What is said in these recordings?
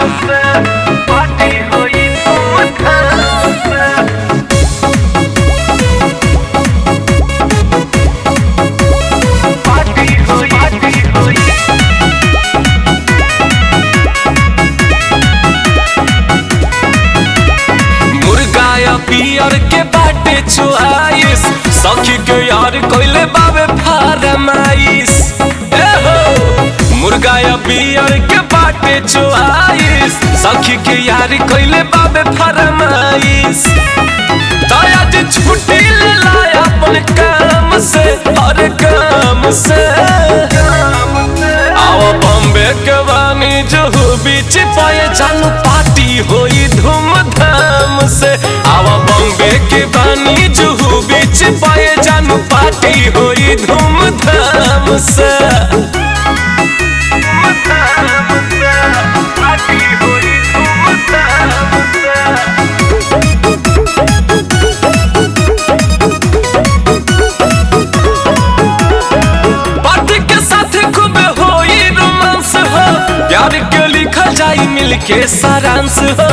मुर्गा या पियर के बाटे चुआइस सखी के यार कोइले बाबे फारमाइस ए हो मुर्गा या पियर के बाटे चुआइस सखी के यार कोइले बाबे फारमाइस दया जे छुट्टी ले लाया अपन काम से हर काम से आओ बॉम्बे के बानी जहू बीच पाए जानू पार्टी होई धूमधाम से आओ बॉम्बे के बानी जहू बीच पाए जानू पार्टी होई धूमधाम से पार्टी के साथ खूब होई रोमांस हो प्यार के लिखल जाई मिल के सारांश हो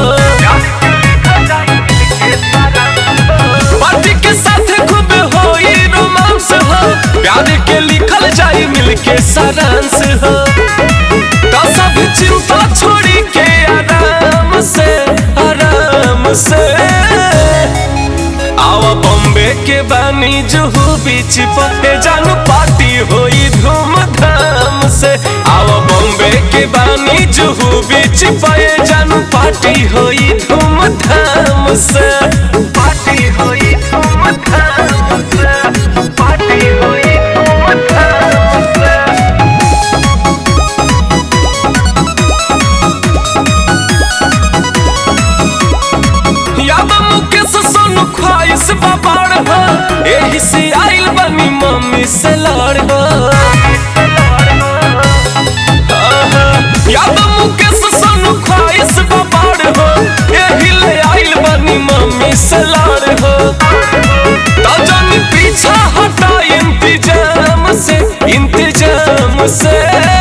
पार्टी के साथ खूब होई रोमांस हो प्यार के लिखल जाई मिल के सारांश हो तो सब चिंता छोड़ी के आराम से आराम से आवा बॉम्बे के बानी जुहू बीच पे जानू पार्टी होई धूमधाम से आवा बॉम्बे के बानी जुहू बीच पे जानू पार्टी होई धूमधाम से पार्टी होई धूमधाम से पार्टी होई धूमधाम से याद मुकेश सोनू ख्वाहिश बाबाड़ हो एही से आइल बनी मम्मी से लड़ हो आहा, याद मुकेश सोनू ख्वाहिश बाबाड़ हो एही ले आइल बनी मम्मी से लड़ हो तो जन पीछा हटा इंतजाम से इंतजाम से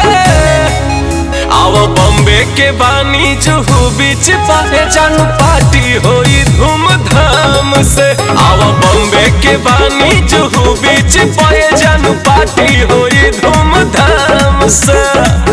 आओ बॉम्बे के बानी जुहू बीच पाए जानू पार्टी होई धूमधाम से आओ बॉम्बे के बानी जुहू बीच पाए जानू पार्टी होई धूमधाम से